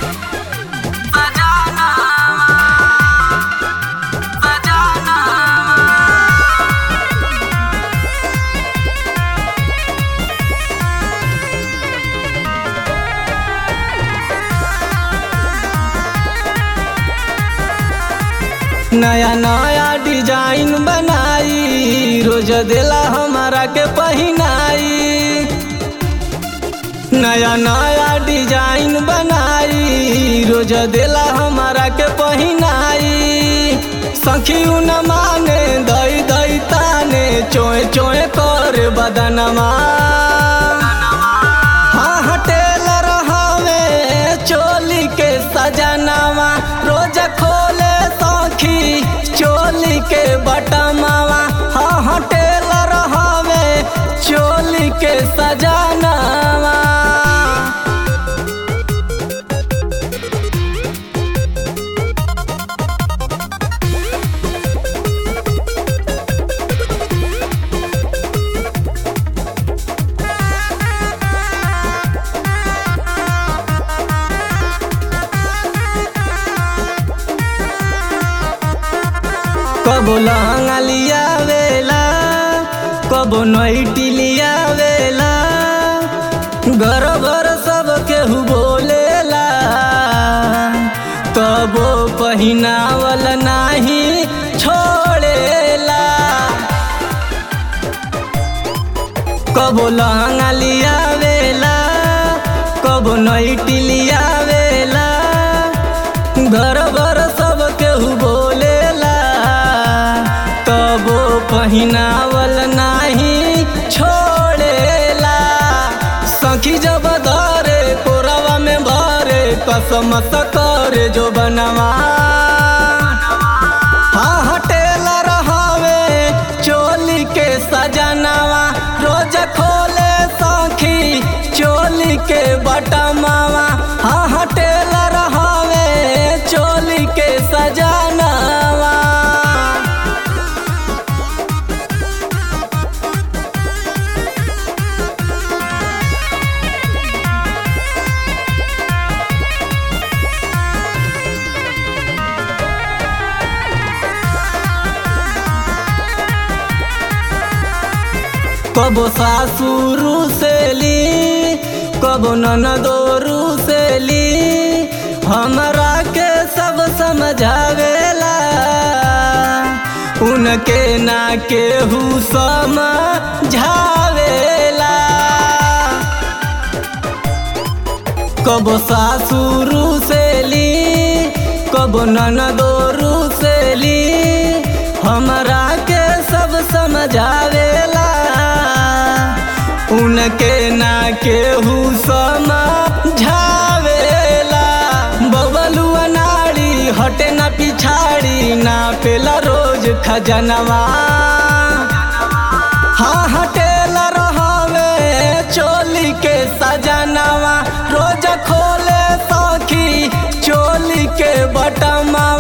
नया नया डिजाइन बनाई रोज देला हमारा के पहिनाई नया नया डिजाइन बनाई रोज देला हमारा के पहिनाई सखी न माने दई दई ताने चोए चोए कर बदनमा हाँ हटेल रहावे चोली के सजनावा रोज खोले सखी चोली के बटमावा हाँ हटेल रहावे चोली के सजनावा कबो लहंगा लिया वेला कबो नईटी लिया वेला घर भर सब केहू बोलेला कबो पहिनावल नाही छोड़ेला कबो लहंगा लिया वेला कबो नईटी लिया वेला घर भर सब केहू बोलेला तबो पहिनावल नाही छोड़ेला सखी जब धरे कोरवा में भरे कसम करे जो बनवा हाँ हटेला रहावे चोली के सजनावा रोज खोले सखी चोली के बटमावा हाँ हटेला रहावे चोली के सजनावा कबो सासुरु से ली कबो ननदोरू से ली हमरा के सब समझावेला उनके ना केहू समझावेला कबो सासुरु से ली कबो ननदोरू से ली हमरा के सब समझावेला उनके ना केहू समझावेला बबलुआ नाड़ी हटे ना पिछाड़ी ना पेला रोज खजनवा हाँ हटेला रहावे चोली के सजनवा रोज खोले सखी चोली के बटमा